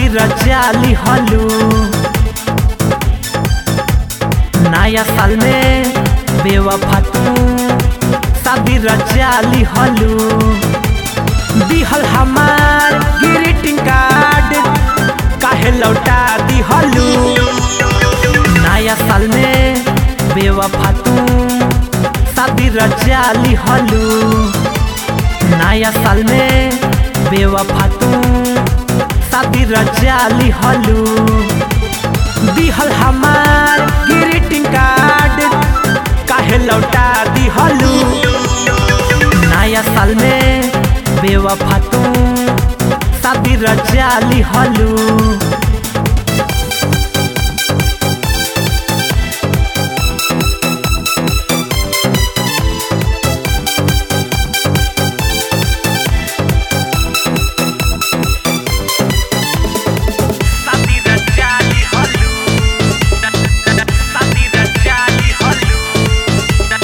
शादी रचाली हलू नया साल में बेवफा तू शादी रचाली हलू दिहल हमार ग्रीटिंग कार्ड काहे लौटा दिहलू नया साल में बेवफा तू शादी रचाली हलू नया साल में बेवफा तू शादी रचाली हलू दिहल हमार ग्रीटिंग कार्ड काहे लौटा दिहलू नया साल में बेवफा तू शादी रचाली हलू शादी रचाली हलू शादी रचाली हलू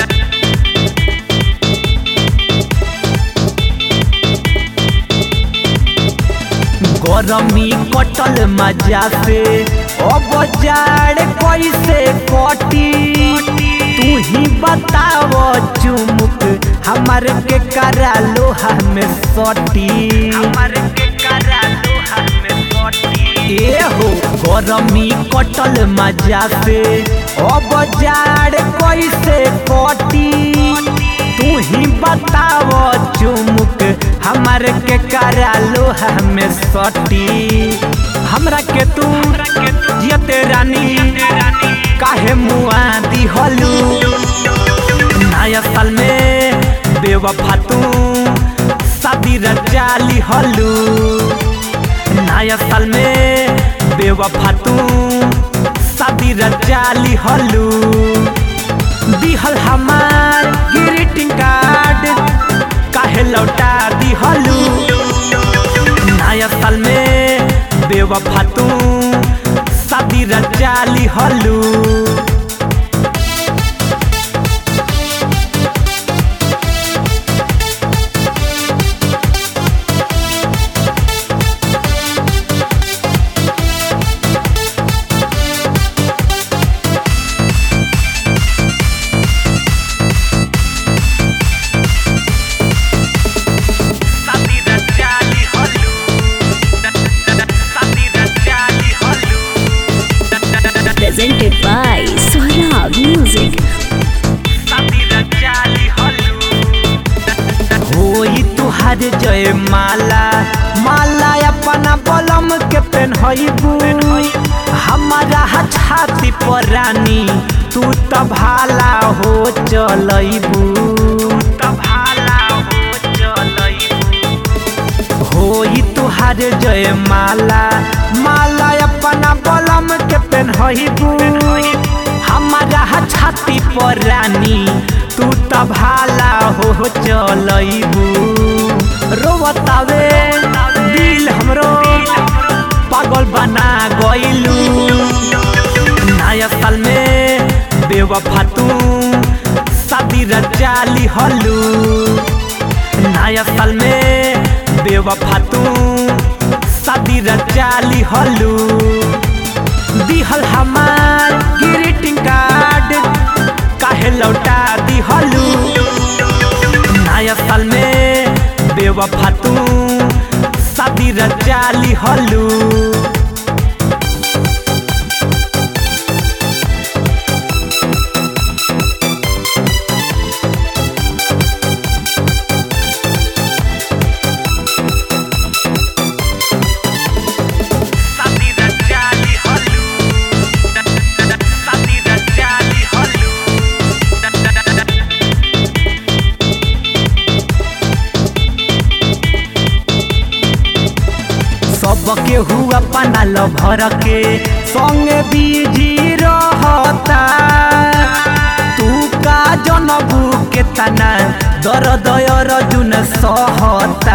गरमी कटल मजा से अब जाड़ कैसे कटी तू ही बताव चुमुक हमार के करा लोहा में सटी हमार के करा लोहा में सटी ए हो गरमी कटल मजा से अब जाड़ कैसे कटी तू ही बताव चुमुक हमार के करा लोहा में सटी हमरा के तू जियते रानी काहे मुआ दिहलू नया साल में बेवफा तू शादी रचाली हलू नया साल में बेवफा तू शादी रचाली हलू दिहल हमार ग्रीटिंग कार्ड काहे लौटा दिहलू नया साल में बेवफा तू शादी रचाली हलू शादी रचाली हलू शादी रचाली हलू presented by Swarab Music. शादी रचाली हलू होई तुहार जय माला माला अपना बलम के पेन्हबू हमारा छाती पर रानी तू त भाला हो चलैबू त भाला हो चलैबू होई तुहार जय माला माला अपना बलम के पेन्हबू हमारा छाती पर रानी तू त भाला हो चलैबू रोवतावे दिल हमरो पागल बना गइलू नया साल में बेवफा तू शादी रचाली हलू नया साल में बेवफा तू शादी रचाली हलू दिहल हमार ग्रीटिंग कार्ड काहे लौटा दिहलू नया साल में बेवफा तू शादी रचाली हलू शादी रचाली हलू शादी रचाली हलू सबके हुआ पनाल भर के संगे बीजी रहता तू का जनबू के तना दर दयर जुन सहता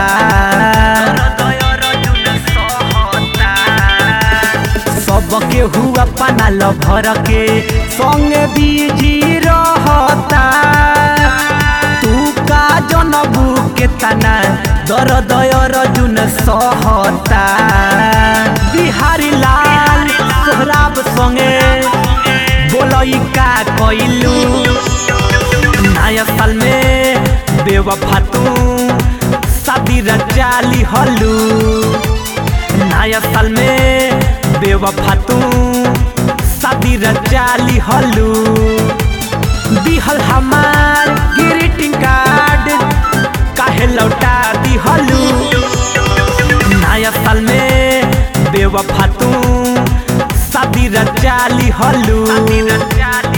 सबके हुआ पनाल भर के संगे बीजी रहता तू का जनबू के तना दर दयर जुन सहता बिहारी लाल सोहराब संगे बोलई का कइलू नया साल में बेवफा तू शादी रचाली हलू नया साल में बेवफा तू शादी रचाली हलू दिहल हमार ग्रीटिंग कार्ड काहे लौटा दिहलू नया साल में बेवफा तू शादी रचाली हलू